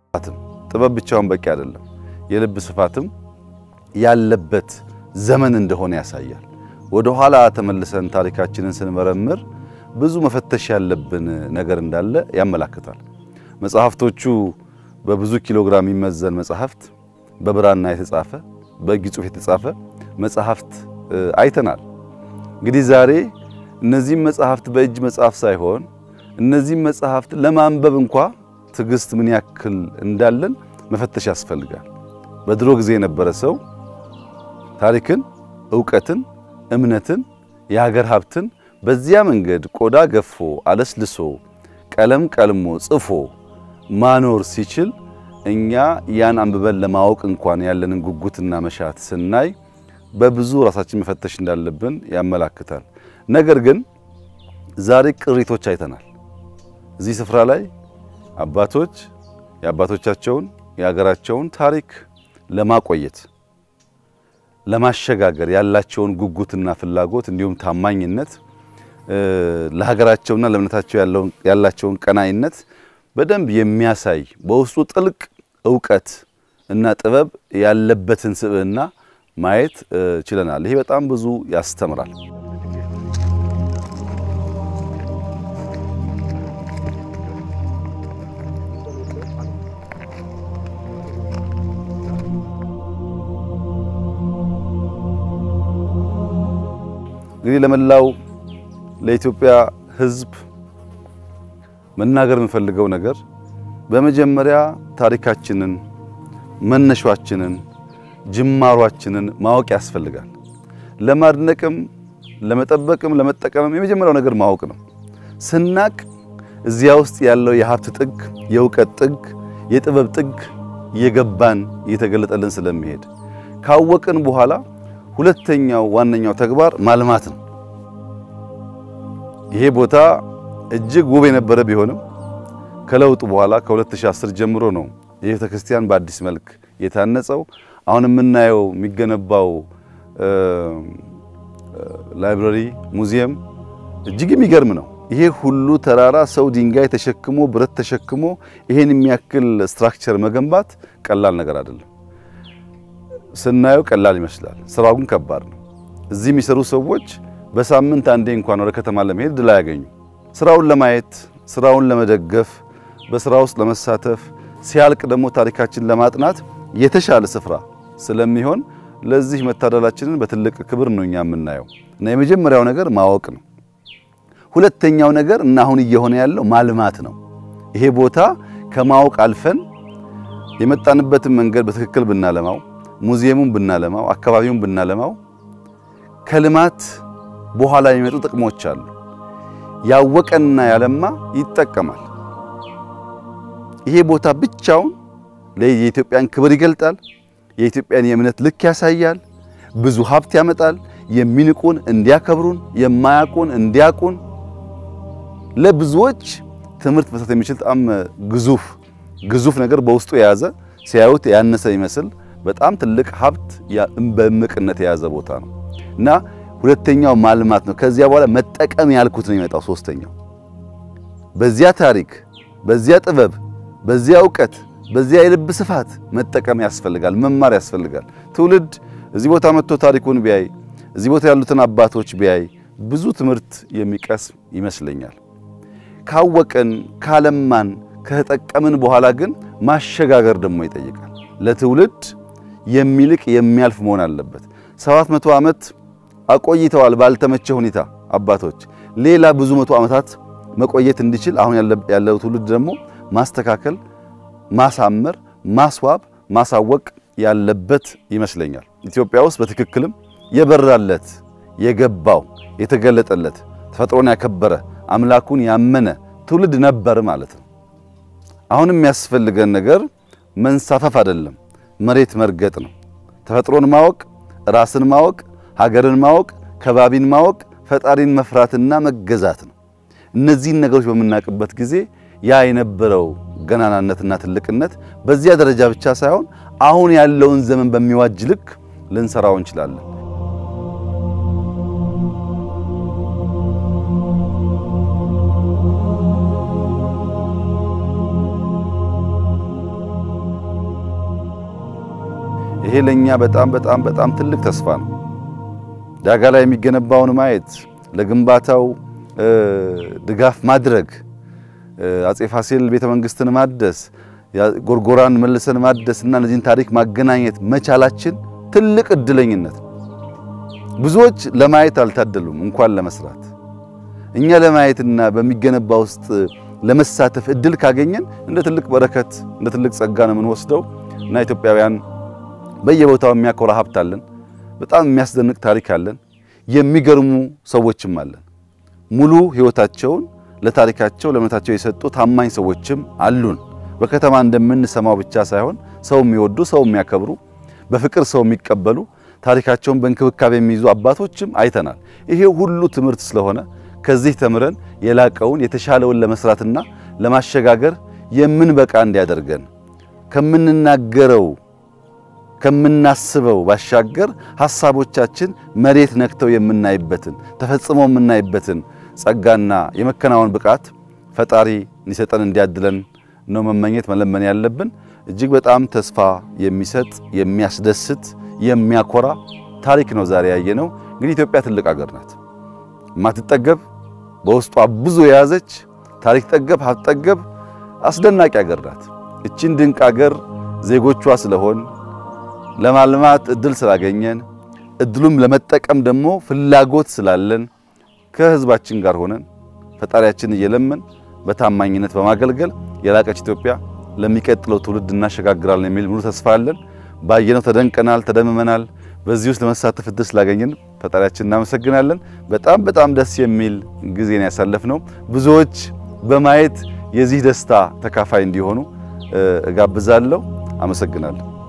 ጥበብ ብቻውን በቂ አይደለም። የልብ ስፋትም ያለበት ዘመን እንደሆነ ያሳያል። ወደ ኋላ ተመልሰን ታሪካችንን ስንመረምር ብዙ መፈተሽ ያለብን ነገር እንዳለ ያመላክታል። መጽሐፍቶቹ በብዙ ኪሎ ግራም የሚመዘን መጽሐፍት፣ በብራና የተጻፈ በእጅ ጽሑፍ የተጻፈ መጽሐፍት አይተናል። እንግዲህ ዛሬ እነዚህም መጽሐፍት በእጅ መጽሐፍ ሳይሆን እነዚህም መጽሐፍት ለማንበብ እንኳ ትዕግስት ምን ያክል እንዳለን መፈተሽ ያስፈልጋል። በድሮ ጊዜ የነበረ ሰው ታሪክን፣ ዕውቀትን፣ እምነትን፣ የሀገር ሀብትን በዚያ መንገድ ቆዳ ገፎ አለስልሶ ቀለም ቀልሞ ጽፎ ማኖር ሲችል እኛ ያን አንብበን ለማወቅ እንኳን ያለንን ጉጉትና መሻት ስናይ በብዙ ራሳችን መፈተሽ እንዳለብን ያመላክታል። ነገር ግን ዛሬ ቅሪቶች አይተናል። እዚህ ስፍራ ላይ አባቶች የአባቶቻቸውን የሀገራቸውን ታሪክ ለማቆየት ለማሸጋገር ያላቸውን ጉጉትና ፍላጎት እንዲሁም ታማኝነት ለሀገራቸውና ለእምነታቸው ያላቸውን ቀናይነት በደንብ የሚያሳይ በውስጡ ጥልቅ ዕውቀት እና ጥበብ ያለበትን ስብዕና ማየት ችለናል። ይሄ በጣም ብዙ ያስተምራል። እንግዲህ ለመላው ለኢትዮጵያ ሕዝብ መናገር የምፈልገው ነገር በመጀመሪያ ታሪካችንን፣ መነሻችንን፣ ጅማሯችንን ማወቅ ያስፈልጋል። ለማድነቅም፣ ለመጠበቅም፣ ለመጠቀምም የመጀመሪያው ነገር ማወቅ ነው። ስናቅ እዚያ ውስጥ ያለው የሀብት ጥግ፣ የእውቀት ጥግ፣ የጥበብ ጥግ እየገባን እየተገለጠልን ስለሚሄድ ካወቅን በኋላ ሁለተኛው ዋነኛው ተግባር ማልማት ነው። ይሄ ቦታ እጅግ ውብ የነበረ ቢሆንም ከለውጡ በኋላ ከ2010 ጀምሮ ነው የቤተ ክርስቲያን በአዲስ መልክ የታነጸው። አሁን የምናየው የሚገነባው ላይብረሪ፣ ሙዚየም እጅግ የሚገርም ነው። ይሄ ሁሉ ተራራ ሰው ድንጋይ ተሸክሞ ብረት ተሸክሞ ይሄን የሚያክል ስትራክቸር መገንባት ቀላል ነገር አይደለም። ስናየው ቀላል ይመስላል፣ ስራው ግን ከባድ ነው። እዚህ የሚሰሩ ሰዎች በሳምንት አንዴ እንኳን ወደ ከተማ ለመሄድ ድል አያገኙ። ስራውን ለማየት ስራውን ለመደገፍ በስራ ውስጥ ለመሳተፍ ሲያልቅ ደግሞ ታሪካችን ለማጥናት የተሻለ ስፍራ ስለሚሆን ለዚህ መታደላችንን በትልቅ ክብር ነው እኛ የምናየው እና የመጀመሪያው ነገር ማወቅ ነው። ሁለተኛው ነገር እና አሁን እየሆነ ያለው ማልማት ነው። ይሄ ቦታ ከማወቅ አልፈን የመጣንበትን መንገድ በትክክል ብናለማው፣ ሙዚየሙን ብናለማው፣ አካባቢውን ብናለማው ከልማት በኋላ የሚመጡ ጥቅሞች አሉ። ያወቀና ያለማ ይጠቀማል። ይሄ ቦታ ብቻውን የኢትዮጵያን ክብር ይገልጣል። የኢትዮጵያን የእምነት ልክ ያሳያል። ብዙ ሀብት ያመጣል። የሚንቁን እንዲያከብሩን፣ የማያውቁን እንዲያውቁን፣ ለብዙዎች ትምህርት መስጠት የሚችል በጣም ግዙፍ ግዙፍ ነገር በውስጡ የያዘ ሲያዩት ያነሰ ይመስል በጣም ትልቅ ሀብት በእምቅነት የያዘ ቦታ ነው እና ሁለተኛው ማልማት ነው። ከዚያ በኋላ መጠቀም ያልኩት ነው የሚመጣው። ሶስተኛው በዚያ ታሪክ፣ በዚያ ጥበብ፣ በዚያ እውቀት፣ በዚያ የልብ ስፋት መጠቀም ያስፈልጋል፣ መማር ያስፈልጋል። ትውልድ እዚህ ቦታ መጥቶ ታሪኩን ቢያይ፣ እዚህ ቦታ ያሉትን አባቶች ቢያይ ብዙ ትምህርት የሚቀስም ይመስለኛል። ካወቅን፣ ካለማን፣ ከተጠቀምን በኋላ ግን ማሸጋገር ደግሞ ይጠይቃል። ለትውልድ የሚልቅ የሚያልፍ መሆን አለበት። ሰባት መቶ ዓመት አቆይተዋል ባልተመቸ ሁኔታ አባቶች። ሌላ ብዙ መቶ ዓመታት መቆየት እንዲችል አሁን ያለው ትውልድ ደግሞ ማስተካከል፣ ማሳመር፣ ማስዋብ፣ ማሳወቅ ያለበት ይመስለኛል። ኢትዮጵያ ውስጥ በትክክልም የበራለት የገባው የተገለጠለት ተፈጥሮን ያከበረ አምላኩን ያመነ ትውልድ ነበር ማለት ነው። አሁን የሚያስፈልገን ነገር መንሳፈፍ አይደለም፣ መሬት መርገጥ ነው። ተፈጥሮን ማወቅ፣ ራስን ማወቅ ሀገርን ማወቅ፣ ከባቢን ማወቅ፣ ፈጣሪን መፍራትና መገዛት ነው። እነዚህን ነገሮች በምናውቅበት ጊዜ ያ የነበረው ገናናነትና ትልቅነት በዚያ ደረጃ ብቻ ሳይሆን አሁን ያለውን ዘመን በሚዋጅ ልክ ልንሰራው እንችላለን። ይሄ ለኛ በጣም በጣም በጣም ትልቅ ተስፋ ነው። ዳጋ ላይ የሚገነባውን ማየት፣ ለግንባታው ድጋፍ ማድረግ፣ አጼ ፋሲል ቤተ መንግስትን ማደስ፣ ጎርጎራን መልሰን ማደስ እና እነዚህን ታሪክ ማገናኘት መቻላችን ትልቅ እድለኝነት ነው። ብዙዎች ለማየት አልታደሉም እንኳን ለመስራት። እኛ ለማየትና በሚገነባ ውስጥ ለመሳተፍ እድል ካገኘን እንደ ትልቅ በረከት እንደ ትልቅ ጸጋ ነው የምንወስደው እና ኢትዮጵያውያን በየቦታው የሚያኮራ ሀብት አለን። በጣም የሚያስደንቅ ታሪክ አለን። የሚገርሙ ሰዎችም አለን። ሙሉ ሕይወታቸውን ለታሪካቸው ለእምነታቸው የሰጡ ታማኝ ሰዎችም አሉን። በከተማ እንደምንሰማው ብቻ ሳይሆን ሰው የሚወዱ ሰው የሚያከብሩ በፍቅር ሰው የሚቀበሉ ታሪካቸውን በእንክብካቤ የሚይዙ አባቶችም አይተናል። ይሄ ሁሉ ትምህርት ስለሆነ ከዚህ ተምረን የላቀውን የተሻለውን ለመስራትና ለማሸጋገር የምንበቃ እንዲያደርገን ከምንናገረው ከምናስበው ባሻገር ሐሳቦቻችን መሬት ነክተው የምናይበትን ተፈጽመው የምናይበትን ጸጋና የመከናወን ብቃት ፈጣሪ እንዲሰጠን እንዲያድለን ነው መመኘት መለመን ያለብን። እጅግ በጣም ተስፋ የሚሰጥ የሚያስደስት የሚያኮራ ታሪክ ነው ዛሬ ያየነው። እንግዲህ ኢትዮጵያ ትልቅ ሀገር ናት፣ የማትጠገብ በውስጧ ብዙ የያዘች ታሪክ ጠገብ ሀብት ጠገብ አስደናቂ ሀገር ናት። እቺን ድንቅ ሀገር ዜጎቿ ስለሆን ለማልማት እድል ስላገኘን እድሉም ለመጠቀም ደግሞ ፍላጎት ስላለን ከህዝባችን ጋር ሆነን ፈጣሪያችን እየለመን በታማኝነት በማገልገል የላቀች ኢትዮጵያ ለሚቀጥለው ትውልድ እናሸጋግራለን የሚል ሙሉ ተስፋ አለን። ባየነው ተደንቀናል፣ ተደምመናል። በዚህ ውስጥ ለመሳተፍ እድል ስላገኘን ፈጣሪያችን እናመሰግናለን። በጣም በጣም ደስ የሚል ጊዜን ያሳለፍነው ብዙዎች በማየት የዚህ ደስታ ተካፋይ እንዲሆኑ እጋብዛለሁ። አመሰግናለሁ።